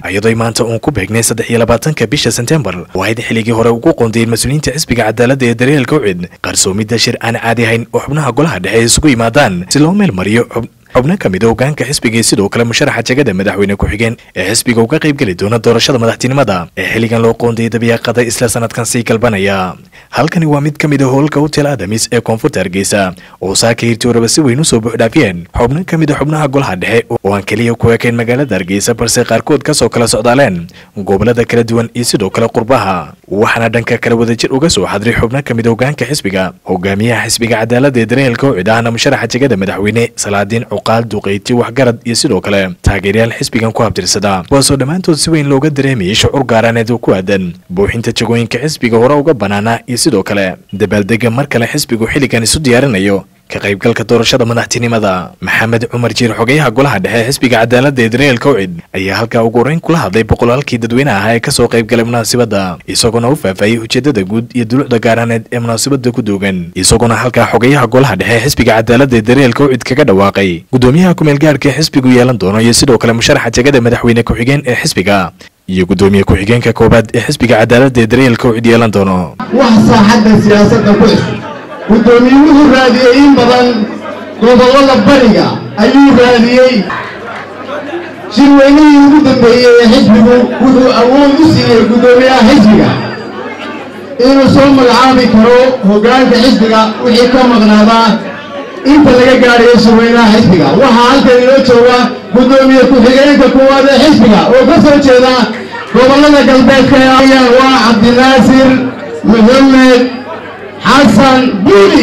iyadoo maanta uun ku beegnay saddex iyo labaatanka bisha sebtembar oo ahayd xilligii hore ugu qoondayeen mas-uuliyiinta xisbiga cadaaladda ee daryeelka ucid qarsoomidda shir aan caadi ahayn oo xubnaha golaha dhexe isugu yimaadaan si loo meel mariyo xubno ka mid a hogaanka xisbigii sidoo kale musharaxa jegada madaxweyne ku-xigeen ee xisbiga uga qaybgeli doona doorashada madaxtinimada ee xilligan loo qoondayay dabiyaaqada isla sanadkan sii galbanaya halkani waa mid ka mid a howlka hotel adamis ee koonfurta hargeysa oo saaka hirtooraba si weyn usoo buuxdhaafiyeen xubno ka mid a xubnaha golaha dhexe oo aan keliya ku ekayn magaalada hargeysa balse qaarkood kasoo kala socdaaleen gobolada kala duwan iyo sidoo kale qurbaha waxaana dhanka kale wadajir uga soo xadray xubno ka mid a hogaanka xisbiga hogaamiyaha xisbiga cadaaladda ee daryeelka ucid ahna musharaxa jegada madaxweyne salaadiin cuqaal duqeyti waxgarad iyo sidoo kale taageeryaal xisbigan ku habtirsada kuwaasoo dhammaantood si weyn looga dareemayay shucuur gaaraaneed oo ku aadan buuxinta jagooyinka xisbiga hore uga banaana iyo sidoo kale dabaaldega mar kale xisbigu xilligan isu diyaarinayo ka qaybgalka doorashada madaxtinimada maxamed cumar jiir xogeyaha golaha dhexe xisbiga cadaaladda ee dareelka ucid ayaa halkaa ugu horeyn kula hadlay boqolaalkii dadweyne ahaa ee kasoo qaybgalay munaasabadda isagoona u faahfaahiyey ujeedada guud iyo dulucda gaaraaneed ee munaasabada ku duugan isagoona halkaa xogeyaha golaha dhexe xisbiga cadaaladda ee dareelka ucid kaga dhawaaqay gudoomiyaha kumeelgaarka ee xisbigu yeelan doono iyo sidoo kale musharaxa jegada madaxweyne ku-xigeen ee xisbiga iyo gudoomiye ku-xigeenka koowaad ee xisbiga cadaaladda ee dareelka ucid yeelan doono wax saaxadda siyaasadda ku cusub guddoomiyuhu raadiyey in badan gobollada bariga ayuu raadiyey shirweynihii ugu dambeeyey ee xisbigu wuxuu awood u siiyey guddoomiyaha xisbiga inuu soo magacaabi karo hoggaanka xisbiga wixii ka maqnaadaa inta laga gaadhayo shirweynaha xisbiga waxaa halkan inoo jooga guddoomiye ku-xigeenka koowaad ee xisbiga oo ka soo jeeda gobollada galbeedka ayaan waa cabdinaasir maxamed xasan buuli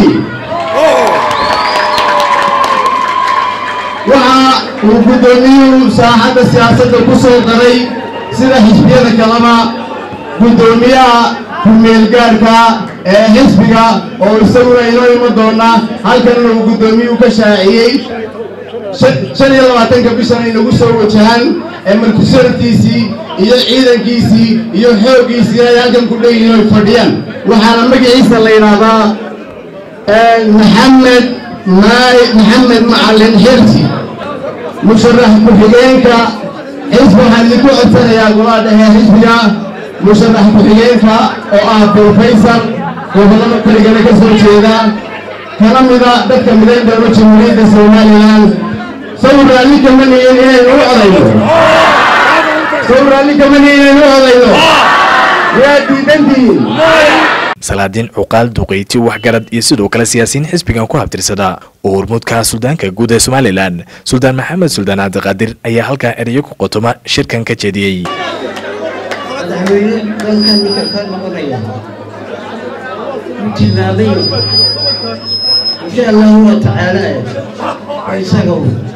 waxa uu guddoomiyuhu saaxadda siyaasadda ku soo daray sida xisbiyada kaleba guddoomiyaha ku-meelgaarka ee xisbiga oo isaguna inoo iman doona halkanna uu guddoomiyuhu ka shaaciyey shan iyo labaatanka bishana inagu soo wajahan ee markusaraftiisii iyo ciidankiisii iyo xooggiisii ay halkan ku dheyihiin oy fadhiyaan waxaana magaciisa la yidhaahdaa maxamed maxamed macalin xirsi musharax ku-xigeenka xisbi waxaan idinku codsanayaa golaha dhexe xisbiga musharax ku-xigeenka oo ah brofesor gobollada baligana ka soo jeeda kana mida dadka midayn doono jamhuuriyadda somalilan saw raalli kama nihin inaynu u odayno saw raalli kama nihin inaynu u odayno yaa diidantihiin salaadiin cuqaal duqeyti waxgarad iyo sidoo kale siyaasiyiin xisbigan ku habtirsada oo hormuudka suldaanka guud ee somalilan suldaan maxamed suldaan cabdiqaadir ayaa halkaa erayo ku qotoma shirkan ka jeediyey madaxweyne dalkan ninka ka noqonaya u tilmaamay insha allahu wa tacaala isaga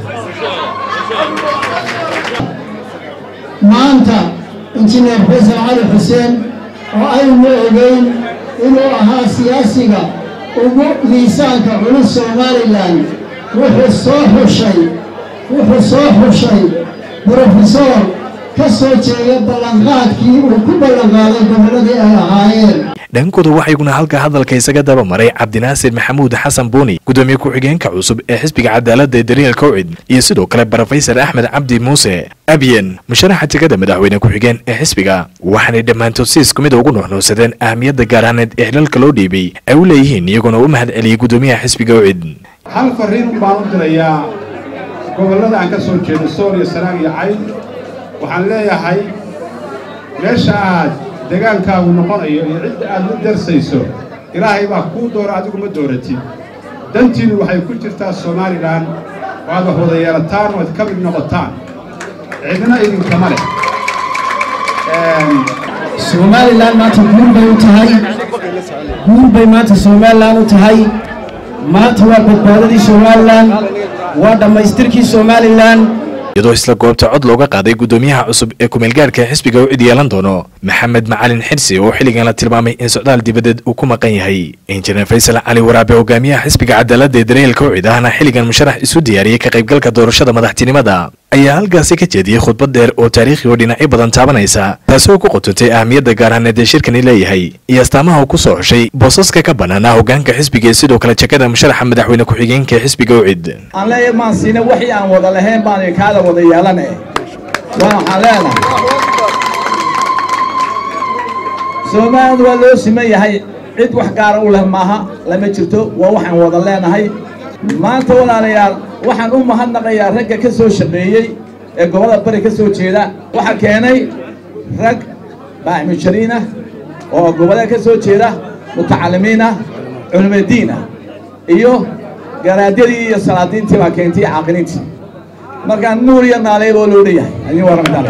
maanta injineer faysal cali xuseen oo aynu ogeyn inuu ahaa siyaasiga ugu miisaanka culus somalilan wuxuu soo xushay wuxuu soo xushay brofesor ka soo jeeda ballanqaadkii uu ku ballanqaaday gobolladii ay ahaayeen dhankooda waxayguna halka hadalka isaga daba maray cabdinaasir maxamuud xasan buuni gudoomiye ku-xigeenka cusub ee xisbiga cadaaladda ee dareelka ucid iyo sidoo kale brofesor axmed cabdi muuse abyen musharaxa jegada madaxweyne ku-xigeen ee xisbiga waxaanay dhammaantood si isku mid ugu nuuxnuusadeen ahmiyadda gaaraaneed ee xilalka loo dhiibay ay u leeyihiin iyagoona u mahad celiyey gudoomiyaha xisbiga ucid hal fariin baan u dirayaa gobollada aan ka soo jeedo sool iyo sanaag iyo cayd waxaan leeyahay meesha aad degaankaagu noqonayo iyo cidda aad la darsayso ilaahay baa kuu doora adigu ma dooratid dantiinnu waxay ku jirtaa somalilan oo aad wax wada yeelataan oo ad ka mid noqotaan cidna idinkama leh somalilan maanta guul bay u tahay guul bay maanta somalilan u tahay maanta waa badbaadadii somalilan waa dhammaystirkii somalilan iyadoo isla goobta cod looga qaaday guddoomiyaha cusub ee kumeelgaarka xisbiga u cid yeelan doono maxamed macalin xirsi oo xilligan la tilmaamay in socdaal dibadeed uu ku maqan yahay injineer faysal cali waraabe hogaamiyaha xisbiga cadaaladda ee dareelka ucid ahna xilligan musharax isu diyaariyey ka qaybgalka doorashada madaxtinimada ayaa halkaasi ka jeediyey khudbad dheer oo taariikhi oo dhinacyo badan taabanaysa taasi oo ku qotontay ahmiyadda gaaraaneed ee shirkani leeyahay iyo astaamaha uu ku soo xushay boosaska ka banaanaa hogaanka xisbiga ee sidoo kale jakada musharaxa madaxweyne ku-xigeenka ee xisbiga ucid aan leeyahay maan siina wixii aan wada lahayn baan kaada wada yeelane waa waxaan leenahay soomaalida waa loo siman yahay cid wax gaara u leh maaha lama jirto waa waxaan wada leenahay maanta walaalayaal waxaan u mahadnaqayaa ragga ka soo shaqeeyey ee gobolada bari ka soo jeeda waxaa keenay rag baaxmujariin ah oo gobolada ka soo jeeda mutacalimiin ah culimadiin ah iyo garaadyadii iyo salaadiintii baa keentay caaqiliintii markaa nuur iyo naaleeb oo loo leeyahay adin waa ramadaan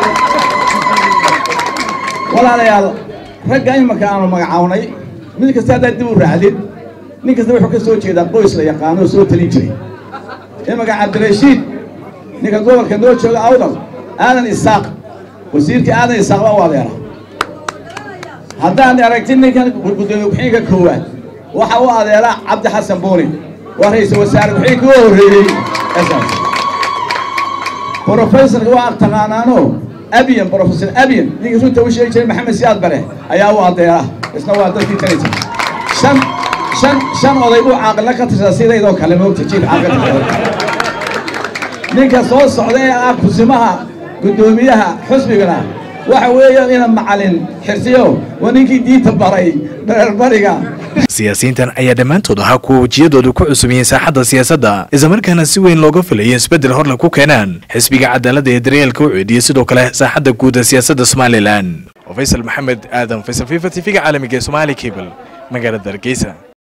walaalayaal ragga imanka aanu magacawnay mid kasta haddaad dib u raacdid nin kasta wuxuu ka soo jeedaa qoys la yaqaano oo soo talin jiray imanka cabdirashiid ninka gobolka noo jooga awdal aadan isaaq wasiirkii aadan isaaq baa u adeera haddaan aragtid ninkan gudoomiye ku-xigeenka koowaad waxa u adeera cabdi xasan buuni waa ra-iisul wasaare ku-xigeenka u horreeyey esaas brofesorka waa taqaanaano abiyan brofesor abiyan ninka runta u sheegi jiray maxamed siyaad bare ayaa u adeera isna waa dadkii tani jiray shan shan shan oday buu caaqila ka tirsaa sidaydoo kale moogta jiif caaqil ninka soo socda ee ah kusimaha guddoomiyaha xusbigana waxa weeyaan ina macalin xirsiyo waa ninkii diinta baray bererbariga siyaasiyiintan ayaa dhammaantood ahaa kuwa wejiyadoodu ku cusub yihiin saaxadda siyaasadda islamarkaana si weyn looga filayo isbeddel horle ku keenaan xisbiga cadaaladda ee daryeelka u ceediyey sidoo kale saaxadda guud ee siyaasadda somalilan faysal maxamed aadan faysal fifa t v-ga caalamiga ee somaali cable magaalada hargeysa